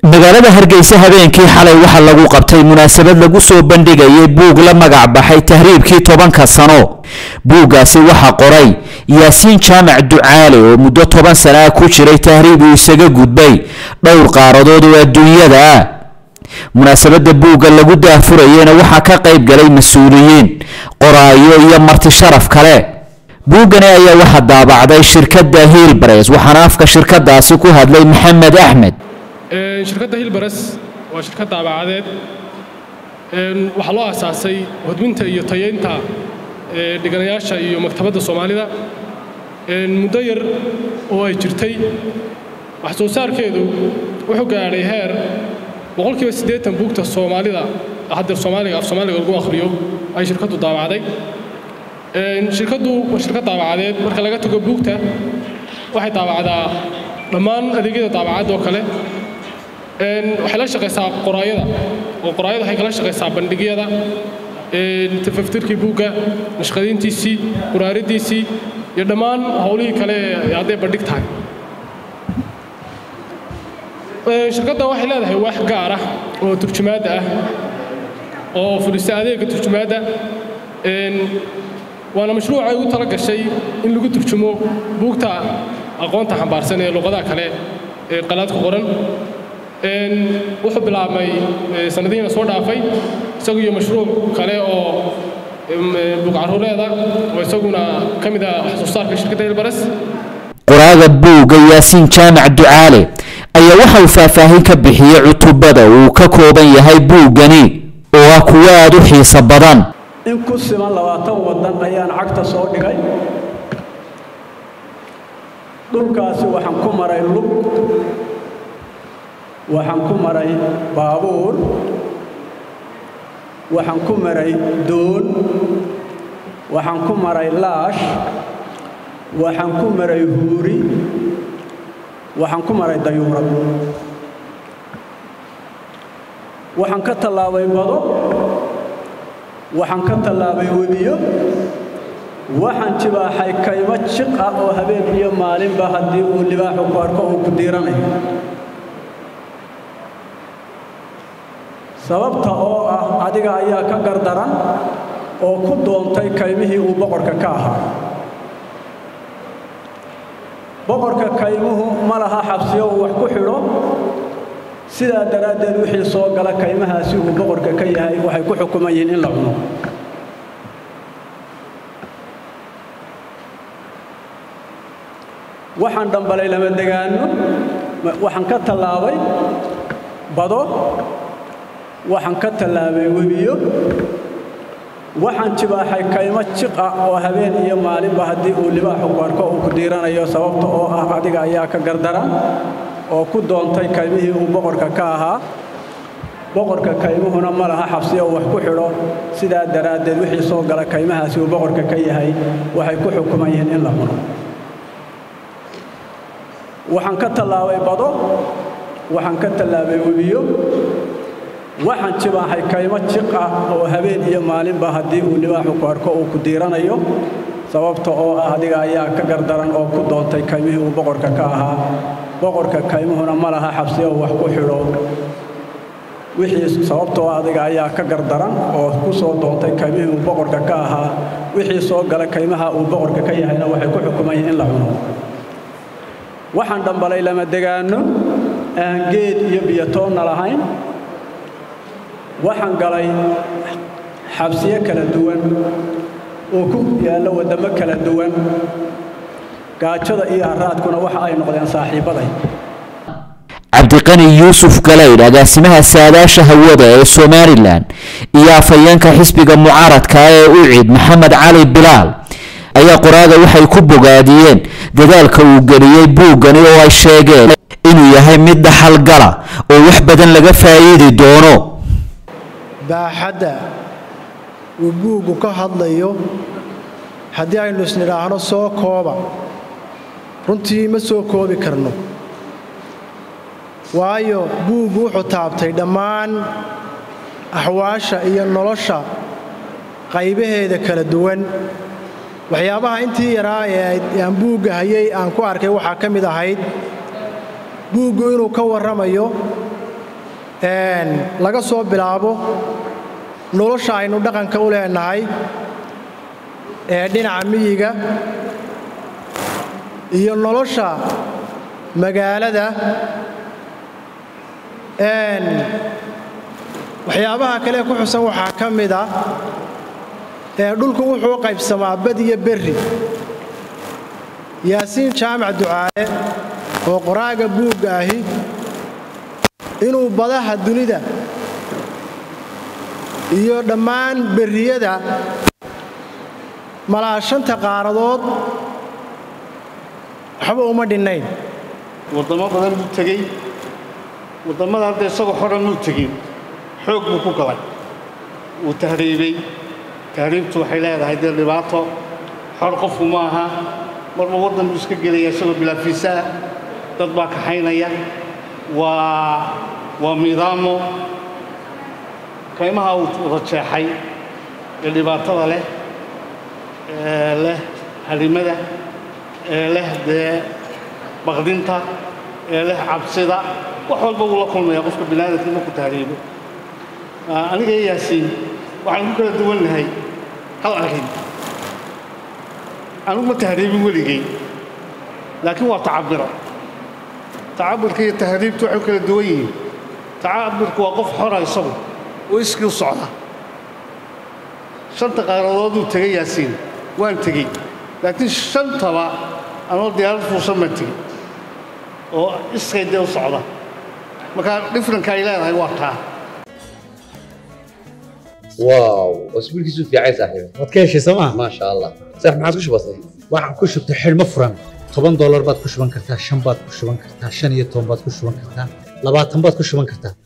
magaalada hargeysa habeenkii xalay waxaa lagu qabtay munaasabad lagu soo bandhigayay buug la magac baxay tahriibkii tobanka sano buuggaasi waxaa qoray yaasiin jaamac ducaale oo muddo toban sana ah ku jiray tahriib uu isaga gudbay dhowr qaaradood oo adduunyada ah munaasabada buugga lagu daahfurayena waxaa ka qayb galay mas-uuliyiin qoraayo iyo marti sharaf kale buuggani ayaa waxaa daabacday shirkadda hiilbares waxaana afka shirkadaasi ku hadlay maxamed axmed shirkadda hilbares waa shirkad daabacadeed waxaa loo asaasay hodminta iyo tayeynta dhiganayaasha iyo maktabadda soomaalida muddo yar oo ay jirtay wax soo saarkeedu wuxuu gaadhay heer boqolkiiba siddeetan buugta soomaalida haddeer soomaaliga af soomaaliga lagu akhriyo ay shirkaddu daabacday shirkaddu waa shirkad daabacadeed marka laga tago buugta waxay daabacdaa dhammaan adeegyada daabacadda oo kale waxay la shaqaysaa qoraayada oo qoraayada waxay kala shaqaysaa bandhigyada tafaftirkii buugga nashqadiintiisii quraaridiisii iyo dhammaan howlihii kale ee hadday bandhig tahay shirkaddan waxay leedahay wax gaar ah oo turjumaadda ah oo fudhisa adeegga turjumaadda waana mashruuc ay ugu tala gashay in lagu turjumo buugta aqoonta xambaarsan ee luqadaha kale ee qalaadka qoran wuxuu bilaabmay sanadihiina soo dhaafay isagu iyo mashruuc kale oo buugcaruureeda oo isaguna ka mid ah wax soo saarka shirkadda hilbares qoraaga buugga yaasiin jaamac ducaale ayaa waxa uu faahfaahin ka bixiyey cutubada uu ka kooban yahay buuggani oo ah kuwo aada u xiiso badan in ku siman labaatan waddan ayaan cagta soo dhigay dhulkaasi waxaan ku maray lug waxaan ku maray baabuur waxaan ku maray doon waxaan ku maray laash waxaan ku maray huuri waxaan ku maray dayuurad waxaan ka tallaabay bado waxaan ka tallaabay webiyo waxaan jibaaxay kaymo jiq ah oo habeen iyo maalinba haddii uu libaaxu ku arko uu ku diiranayo sababta oo ah adiga ayaa ka gardaran oo ku doontay kaymihii uu boqorka ka ahaa boqorka kaymuhu ma laha xabsiyo uu wax ku xidho sidaa daraaddeed wixii soo gala kaymahaasi uu boqorka ka yahay waxay ku xukuman yihiin in la cuno waxaan dhambalay lama degaano waxaan ka tallaabay bado waxaan ka tallaabay webiyo waxaan jibaaxay kaymo jiq ah oo habeen iyo maalinba haddii uu libaaxu ku arko uu ku diiranayo sababta oo ah adiga ayaa ka gardaran oo ku doontay kaymihii uu boqorka ka ahaa boqorka kaymuhuna ma laha xabsiyo uu wax ku xidho sidaa daraaddeed wixii soo gala kaymahaasi uu boqorka ka yahay waxay ku xukuman yihiin in la cuno waxaan ka tallaabay bado waxaan ka tallaabay webiyo waxaan jibaaxay kaymo jiq ah oo habeen iyo maalinba haddii uu libaaxu ku arko uu ku diiranayo sababta oo ah adiga ayaa ka gardaran oo ku doontay kaymihii uu boqorka ka ahaa boqorka kaymuhuna ma laha xabsiyo uu wax ku xidho wixii sababtoo adiga ayaa ka gardaran oo ku soo doontay kaymihii uu boqorka ka ahaa wixii soo gala kaymaha uu boqorka ka yahayna waxay ku xukuman yihiin in la cuno waxaan dhambalay lama degaano aan geed iyo biyatoonna lahayn waxaan galay xabsiyo kala duwan oo ku yaalla waddamo kala duwan gaajada iyo haraadkuna waxa ay noqdeen saaxiibbaday cabdiqani yuusuf galaydh agaasimaha saadaasha hawada ee somalilan iyo afhayeenka xisbiga mucaaradka ee ucid maxamed cali bilaal ayaa qoraaga waxay ku bogaadiyeen dadaalka uu geliyey buuggani oo ay sheegeen inuu yahay mid dhaxalgala oo wax badan laga faa'iidi doono baaxadda uu buuggu ka hadlayo haddii aynu isnidhaahno soo kooba runtii ma soo koobi karno waayo buuggu wuxuu taabtay dhammaan axwaasha iyo nolosha qaybaheeda kala duwan waxyaabaha intii yaraa ee aan buugga hayay aan ku arkay waxaa ka mid ahayd buuggu inuu ka warramayo laga soo bilaabo nolosha aynu dhaqanka u leenahay ee dhinaca miyiga iyo nolosha magaalada waxyaabaha kale ku xusan waxaa ka mid ah dhulku wuxuu qaybsamaa bad iyo berri yaasiin jaamac ducaale oo qoraaga buugga ahi inuu badaha dunida iyo dhammaan berriyada malaashanta qaaradood waxba uma dhinnayn waddamo badan buu tegey waddamada hadda isagoo xoran muu tegin xoog buu ku galay wuu tahriibay tahriibtu waxay leedahay dee dhibaato xor qofku ma aha marba waddan buu iska gelaya isagoo bilaafiisa ah dad baa kaxaynaya waa waa miidaamo kaymaha uu wada jeexay ee dhibaatada leh ee leh halimada ee leh dee baqdinta ee leh cabsida wax walba wuu la kulmaya qofka biniaadamkii markuu tahriibo aniga iyo yaasiin waxaan ku kala duwannahay hal arrin anugu ma tahriibin weligay laakiin waa tacabira tacabirka iyo tahriibtu waxay kala duwan yihiin tacabirku waa qof xora isagu oo iskii u socda shanta qaaradooduu tegay yaasiin waan tegey laakiin shantaba anoo diyaarad fuusan baan tegey oo iskay dee u socda marka dhifranka ay leedahay waa taa واو اسبوعك في عايز صاحبي waad ka heshay sooma ما شاء الله صح ما عاد وش بصير waxaan ku shubtay xidhmo furan toban doolar baad ku shuban kartaa shan baad ku shuban kartaa shan iyo toban baad ku shuban kartaa labaatan baad ku shuban kartaa